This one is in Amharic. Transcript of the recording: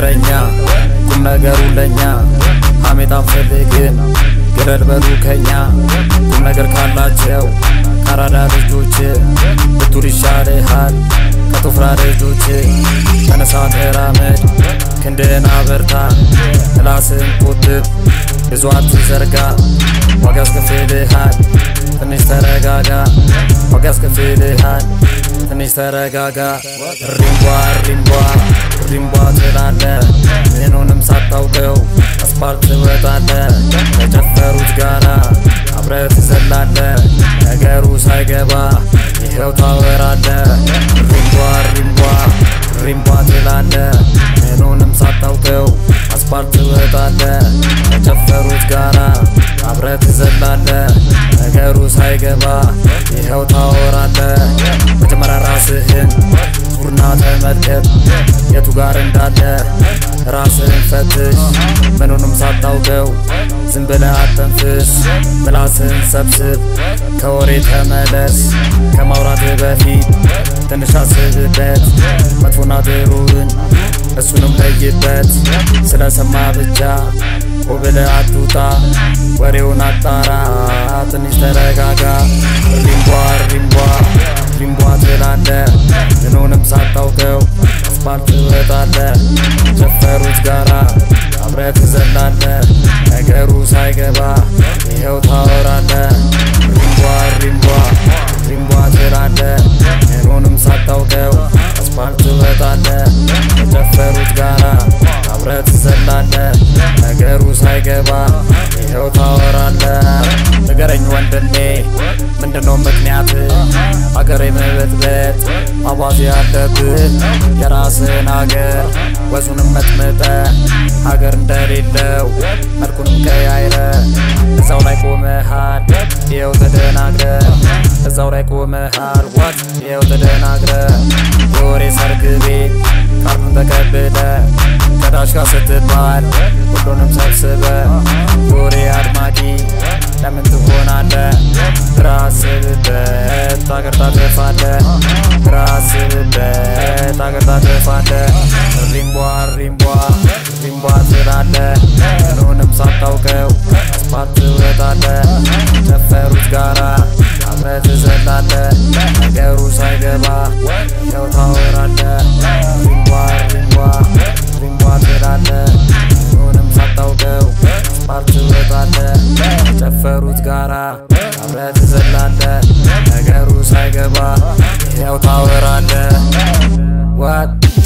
ነገረኛ ቁም ነገሩ ለኛ ሐሜት አንፈልግም ግረድ በሉ ከኛ ቁም ነገር ካላቸው ካራዳ ልጆች ብቱር ይሻልሃል ከቶፍራ ልጆች ተነሳ ተራመድ ክንድህን አበርታ ምላስን ቆጥብ ብዙ አትዘርጋ ዋጋ ያስከፍልሃል ትንሽ ተረጋጋ ዋጋ ያስከፍልሃል ትንሽ ተረጋጋ ሪምቧ ሪምቧ ሪምቧ ትላለ ምኑንም ሳታውቀው አስፓልት ትወጣለ ከጨፈሩት ጋራ አብረህ ትዘላለ ነገሩ ሳይገባ ይኸው ታወራለ ሪምቧ ሪምቧ ሪምቧ ትላለ ምኑንም ሳታውቀው አስፓልት ትወጣለ ከጨፈሩት ጋራ አብረህ ትዘላለ ነገሩ ሳይገባ ይኸው ታወራለ መጀመሪያ ራስህን ዙርና ተመልከት የቱ ጋር እንዳለ ራስህን ፈትሽ ምኑንም ሳታውቀው ዝም ብለህ አተንፍስ ምላስህን ሰብስብ ከወሬ ተመለስ ከማውራትህ በፊት ትንሽ አስብበት መጥፎና ጥሩን እሱንም ለይበት ስለሰማ ብቻ ኮብለህ አትውጣ ወሬውን አጣራ ትንሽ ተረጋጋ ሪምቧ ሪምቧ ሪምቧ ትላለ ምኑንም ሳታውቀው አስፓልት ትወጣለ ጨፈሩት ጋራ አብረህ ትዘላለ ነገሩ ሳይገባ ይኸው ታወራለ ሪምቧ ሪምቧ ሪምቧ ትላለ ምኑንም ሳታውቀው አስፓልት ትወጣለ ከጨፈሩት ጋራ አብረህ ትዘላለ ነገሩ ሳይገባ ይኸው ታወራለ ንገረኝ ወንድሜ ምንድነው ምክንያት አገር የመበጥበጥ አባዜ ያለብህ የራስህን አገር ወዙንም መጥምጠ ሀገር እንደሌለው መልኩንም ቀያይረ እዛው ላይ ቆመሃል ይኸው ተደናግረ እዛው ላይ ቆመሃል ዋት ይኸው ተደናግረ የወሬ ሰርግ ቤት ካርዱን ተቀብለ ከዳሽ ጋር ስትባል ሁሉንም ሰብስበ የወሬ አድማቂ ለምን ትሆናለ? ራስብበት አገር ታጠፋለ ራስብበት አገር ታጠፋለ ሪምቧ ሪምቧ ሪምቧ ትላለ ምኑንም ሳታውቀው አስፓልት ትወጣለ ጨፈሩት ጋራ አብረህ ትዘላለ ነገሩ ሳይገባ ይኸው ታወራለ ሪምቧ ሪምቧ ሪምቧ ትላለ ምኑንም ሳታውቀው አስፓልት ትወጣለ ጨፈሩት ጋራ አብረህ ትዘላለ ነገሩ ሳይገባ ይኸው ታወራለ ዋት